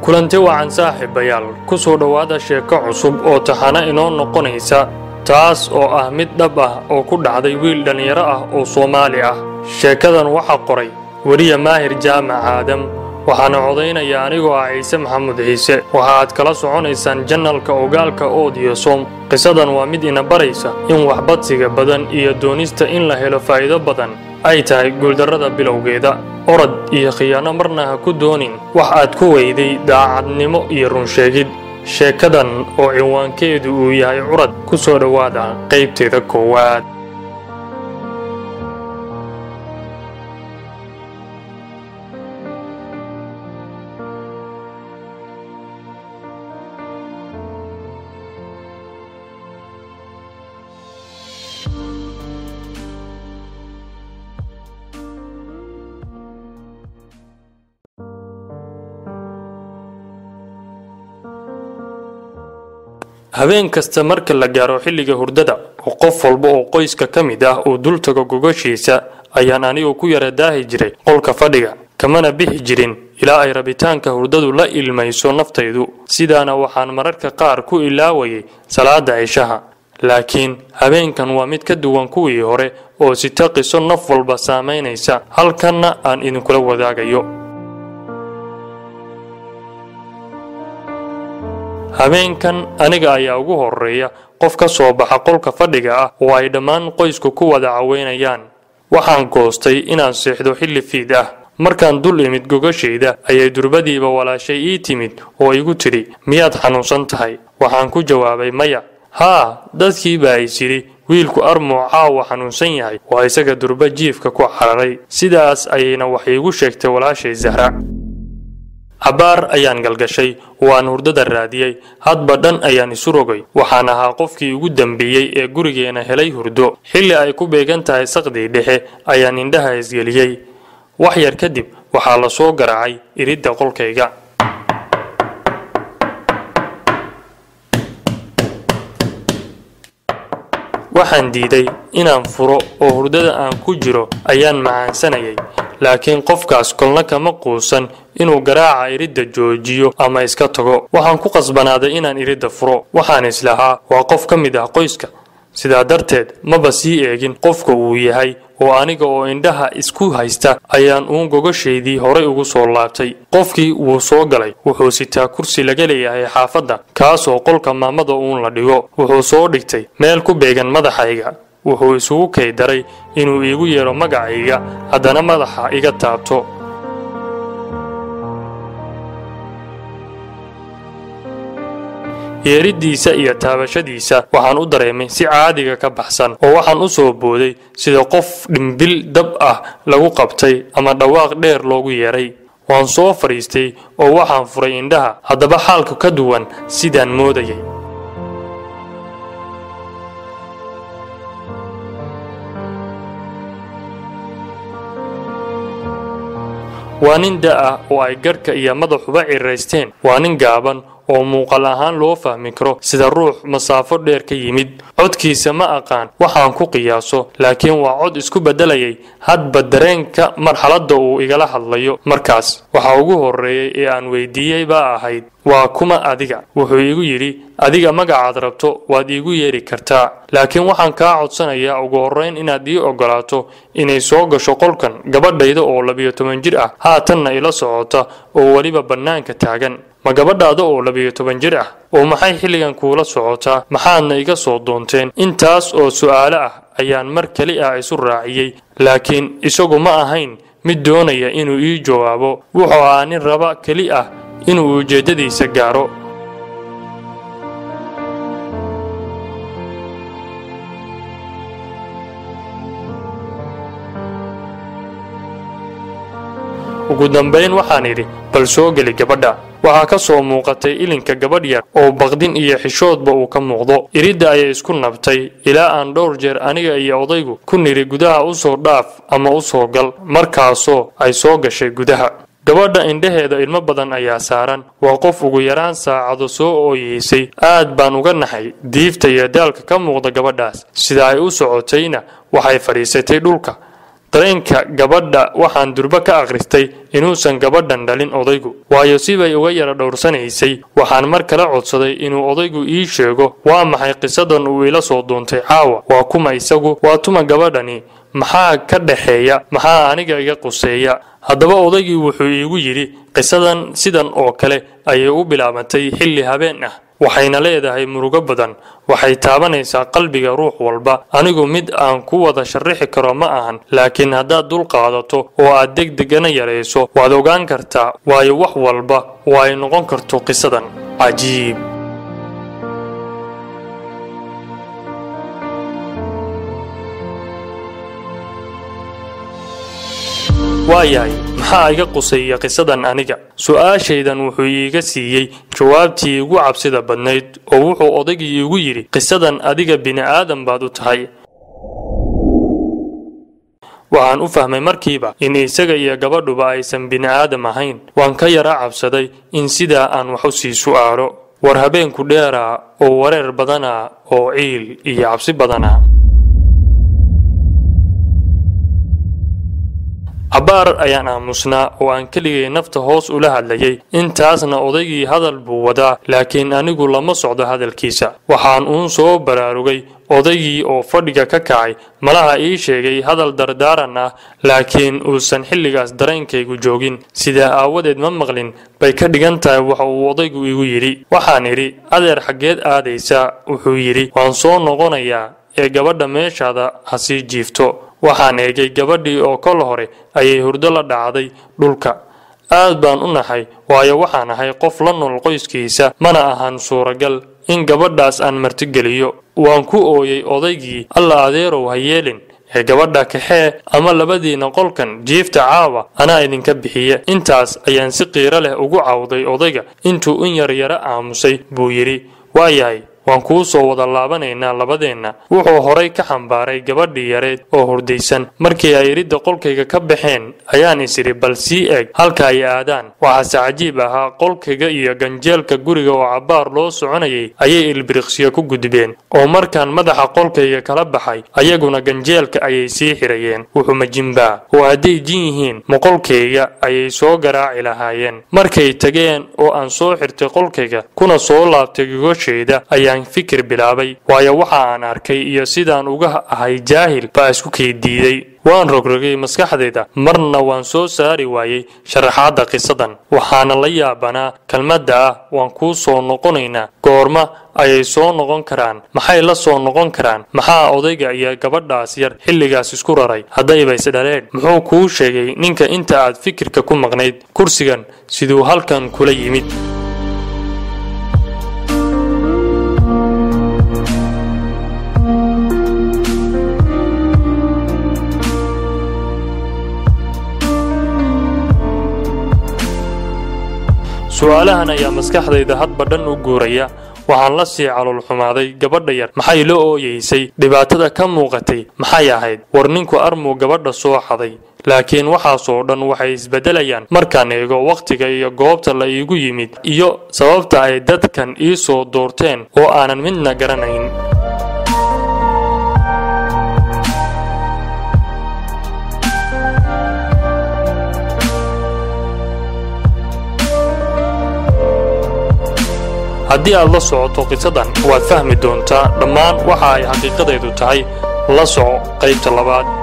kulanti wacan saaxiibayaal ku soo dhowaada sheeko cusub oo taxana inoo noqonaysa taas oo ah mid dhab ah oo ku dhacday wiil dhallinyaro ah oo soomaali ah sheekadan waxaa qoray weriya maahir jaamac aadam waxaana codaynaya anigoo ah ciise maxamud ciise waxa aad kala soconaysaan janalka ogaalka oodiyo som qisadan waa mid ina baraysa in waxbadsiga badan iyo doonista in la helo faa'iido badan ay tahay guuldarrada bilowgeeda orod iyo khiyaano marna ha ku doonin wax aad ku weyday daacadnimo iyo runsheegid sheekadan oo cinwaankeedu uu yahay curad ku soo dhowaada qaybteeda koowaad habeen kasta marka la gaaro xilliga hurdada oo qof walba oo qoyska ka mid ah uu dul tago gogashiisa ayaan anigu ku yara daahi jiray qolka fadhiga kamana bixi jirin ilaa ay rabitaanka hurdadu la ilmayso naftaydu sidaana waxaan mararka qaar ku ilaawayay salaada cishaha laakiin habeenkan waa mid ka duwan kuwii hore oo sita qiso naf walba saamaynaysa halkanna aan idinkula wadaagayo habeenkan aniga ayaa ugu horeeya qof ka soo baxa qolka fadhiga ah oo ay dhammaan qoysku ku wada caweynayaan waxaan goostay inaan seexdo xilli fiid ah markaan dul imid gogashayda ayay durbadiiba walaashay ii timid oo igu tidhi miyaad xanuunsan tahay waxaan ku jawaabay maya haa dadkii baa is yidhi wiilku armoo caawa xanuunsan yahay waa isaga durba jiifka ku cararay sidaas ayayna wax iigu sheegtay walaashay zahra cabbaar ayaan galgashay waan hurdada raadiyey hadba dhan ayaan isu rogay waxaan ahaa qofkii ugu dambeeyey ee gurigeena helay hurdo xilli ay ku beegan tahay saqdii dhexe ayaan indhaha isgeliyey wax yar kadib waxaa la soo garaacay iridda qolkayga waxaan diiday inaan furo oo hurdada aan ku jiro ayaan macaansanayay laakiin qofkaas kolna kama quusan inuu garaaca iridda joojiyo ama iska tago waxaan ku qasbanaaday inaan iridda furo waxaan islahaa waa qof ka mid ah qoyska sidaa darteed maba sii eegin qofka uu yahay oo aniga oo indhaha isku haysta ayaan uun gogashaydii horay ugu soo laabtay qofkii wuu soo galay wuxuu sitaa kursi laga leeyahay xaafadda kaasoo qolka maamada uun la dhigo wuxuu soo dhigtay meel ku beegan madaxayga wuxuu isugu kay daray inuu iigu yeedho magacayga haddana madaxa iga taabto yeeriddiisa iyo taabashadiisa waxaan u dareemay si caadiga ka baxsan oo waxaan u soo booday sida qof dhimbil dab ah lagu qabtay ama dhawaaq dheer loogu yeedhay waan soo fadhiistay oo waxaan furay indhaha haddaba xaalku ka duwan sidaan moodayay waa nin da ah oo ay garhka iyo madaxuba ciraysteen waa nin gaaban oo muuqal ahaan loo fahmi karo sida ruux masaafo dheer ka yimid codkiisa ma aqaan waxaan ku qiyaaso laakiin waa cod isku beddelayay hadba dareenka marxaladda uu igala hadlayo markaas waxaa ugu horreeyey ee aan weydiiyey baa ahayd waa kuma adiga wuxuu iigu yidhi adiga magacaad rabto waad iigu yeedhi kartaa laakiin waxaan kaa codsanayaa ugu horrayn inaad ii oggolaato inay soo gasho qolkan gabadhayda oo labiyo toban jir ah haatanna ila socota oo weliba bannaanka taagan ma gabadhaada oo labiyo toban jir ah oo maxay xilligan kuula socotaa maxaadna iga soo doonteen intaas oo su'aalo ah ayaan mar keli ah isu raaciyey laakiin isagu ma ahayn mid doonaya inuu ii jawaabo wuxuu ahaa nin raba keli ah inuu ujeeddadiisa gaaro ugu dambayn waxaan idhi bal soo geli gabadha waxaa ka soo muuqatay ilinka gabadh yar oo baqdin iyo xishoodba uu ka muuqdo iridda ayay isku nabtay ilaa aan dhowr jeer aniga iyo odaygu ku nidhi gudaha u soo dhaaf ama u soo gal markaasoo ay soo gashay gudaha gabadha indhaheeda ilmo badan ayaa saaran waa qof ugu yaraan saacado soo ooyeysay aad baan uga naxay diifta iyo daalka ka muuqda gabadhaas sida ay u socotayna waxay fadhiisatay dhulka dareenka gabadha waxaan durbo ka akhristay inuusan gabadhan dhalin odaygu waayo sibay uga yara dhowrsanaysay waxaan mar kale codsaday inuu odaygu ii sheego waa maxay qisadan uu ila soo duuntay caawa waa kuma isagu waa tuma gabadhani maxaa ka dhexeeya maxaa aniga iga quseeya haddaba odaygii wuxuu iigu yidhi qisadan sidan oo kale ayay u bilaabantay xilli habeen ah waxayna leedahay murugo badan waxay taabanaysaa qalbiga ruux walba anigu mid aan ku wada sharrixi karo ma ahan laakiin haddaad dul qaadato oo aad deg degana yarayso waad ogaan kartaa waayo wax walba oo ay noqon karto qisadan cajiib waayahay maxaa iga quseeya qisadan aniga su-aashaydan wuxuu iiga siiyey jawaabtii igu cabsida badnayd oo wuxuu odaygii iigu yidhi qisadan adiga bini'aadan baad u tahay waxaan u fahmay markiiba in isaga iyo gabadhuba aysan bini'aadam ahayn waan ka yara cabsaday in sidaa aan wax u sii su'aalo war habeenku dheeraa oo wareer badanaa oo ciil iyo cabsi badanaa cabbaar ayaan aamusnaa oo aan keligay nafta hoos ula hadlayay intaasna odaygii hadal buu wadaa laakiin anigu lama socdo hadalkiisa waxaan uun soo baraarugay odaygii oo fadhiga ka kacay malaha ii sheegay hadal dardaaran ah laakiin uusan xilligaas dareenkaygu joogin sidaa aawadeed ma maqlin bay ka dhigan tahay waxa uu odaygu igu yidhi waxaan idhi adeer xaggeed aadaysaa wuxuu yidhi waan soo noqonayaa ee gabadha meeshaada ha sii jiifto waxaan eegay gabadhii oo kol hore ayay hurdo la dhacday dhulka aad baan u nahay waayo waxaan ahay qof la nool qoyskiisa mana ahan suuragal in gabadhaas aan martigeliyo waan ku ooyey odaygii alla adeerow ha yeelin ee gabadha kaxee ama labadiina qolkan jiifta caawa anaa idinka bixiye intaas ayaan si qiiro leh ugu cawday odayga intuu in yaryaro aamusay buu yidhi waayahay waan kuu soo wada laabanaynaa labadeenna wuxuu horay ka xambaaray gabadhii yareed oo hurdaysan markii ay iridda qolkayga ka baxeen ayaan isidhi bal sii eeg halka ay aadaan waxaase cajiib ahaa qolkayga iyo ganjeelka guriga oo cabbaar loo soconayay ayay ilbiriqsiyo ku gudbeen oo markaan madaxa qolkayga kala baxay ayaguna ganjeelka ayay sii xirayeen wuxuma jimbaa oo hadday jin yihiin moqolkayga ayay soo garaaci lahaayeen markay tageen oo aan soo xirtay qolkayga kuna soo laabtay gogashayda ayaan fikir bilaabay waayo waxa aan arkay iyo sidaan uga ahay jaahil baa isku keydiiday waan rogrogay maskaxdayda marna waan soo saari waayey sharaxaadda qisadan waxaana la yaabanaa kelmadda ah waan kuu soo noqonaynaa goorma ayay soo noqon karaan maxay la soo noqon karaan maxaa odayga iyo gabadhaas yar xilligaas isku raray haddayba isdhaleen muxuu kuu sheegay ninka inta aad fikirka ku maqnayd kursigan siduu halkan kula yimid su-aalahan ayaa maskaxdayda hadba dhan u guuraya waxaan la sii caloolxumaaday gabadha yar maxay la ooyeysay dhibaatada ka muuqatay maxay ahayd war ninku armuu gabadha soo xaday laakiin waxaasoo dhan waxay isbeddelayaan markaan eego wakhtiga iyo goobta la iigu yimid iyo sababta ay dadkan ii soo doorteen oo aanan midna garanayn haddii aad la socoto qisadan waad fahmi doontaa dhammaan waxa ay xaqiiqadeedu tahay la soco qaybta labaad